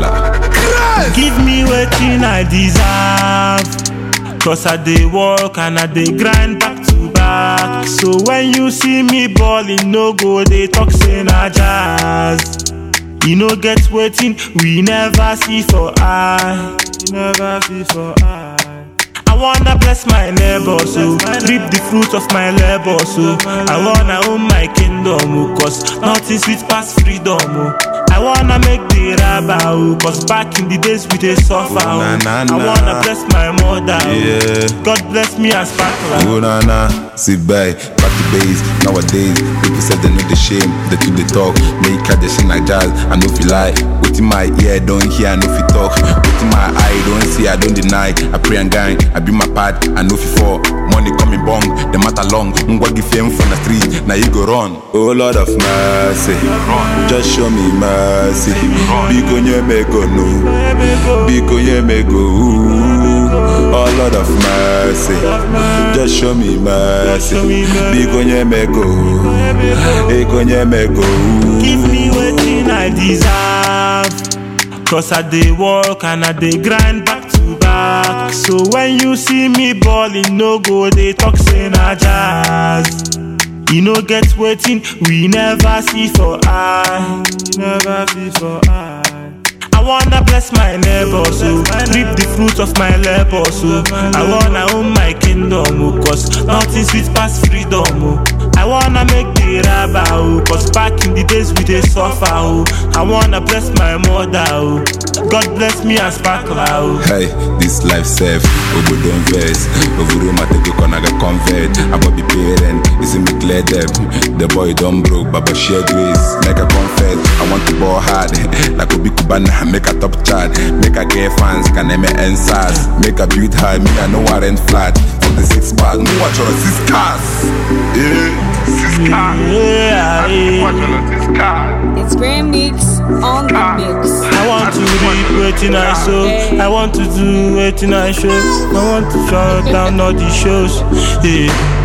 sparkler. Give me wetin I deserve. Cause I dey work and I dey grind back to back. So when you see me ballin', no go dey talk say na jazz. You no get wetin we never see for eye. We never see for eye. I wanna bless my neighbor, so reap the fruit of my labor, so I wanna own my kingdom, oh, cause nothing sweet past freedom, oh. I wanna make the rabba, oh, cause back in the days we dey suffer, oh. Na, na, I na. wanna bless my mother, oh. Yeah. God bless me as sparkler. Oh na na, sit back, back to base. Nowadays, people say they know the shame, they do the talk. Make I they sing like jazz, I know fi lie. What in my ear don't hear, I know fi talk. What in my eye don't see, I don't deny. I pray and gang, I be my part, I know fi fall. Money coming bong, the matter long. Ngwa give fame from the street, now you go run. Oh Lord of mercy, just show me mercy. Big on your make go no, big on your make go. ooh. Oh Lord of mercy, just show me mercy. Big on your make go, big on your make go. ooh. Give me wetin I deserve. Cause I dey work and I dey grind back to back. So when you see me ballin', no go dey talk say na jazz. You no get wetin we never see for eye. Never see for eye. I wanna bless my neighbor, so reap the fruit of my labor, so I wanna own my kingdom, oh, cause nothing sweet past freedom, oh. I wanna make the rabba, oh, cause back in the days we dey suffer, oh. I wanna bless my mother, oh. God bless me as sparkler, oh. Hey, this life safe, Obo don't vex. Over room, I take a corner, get convert. I will be parent, is me clear them. The boy don't broke, Baba share grace. Make a confess, I want to ball hard. Like Obi Kubana, make a top chart. Make a get fans, can name it answers. Make a build high, me I know I rent flat. For the six bars, no watch on six cars. Yeah, six cars. Yeah, yeah. It's Grand Mix on the mix. I want to read wetin I sow. I want to do wetin I show. I want to shut down all the shows. Yeah.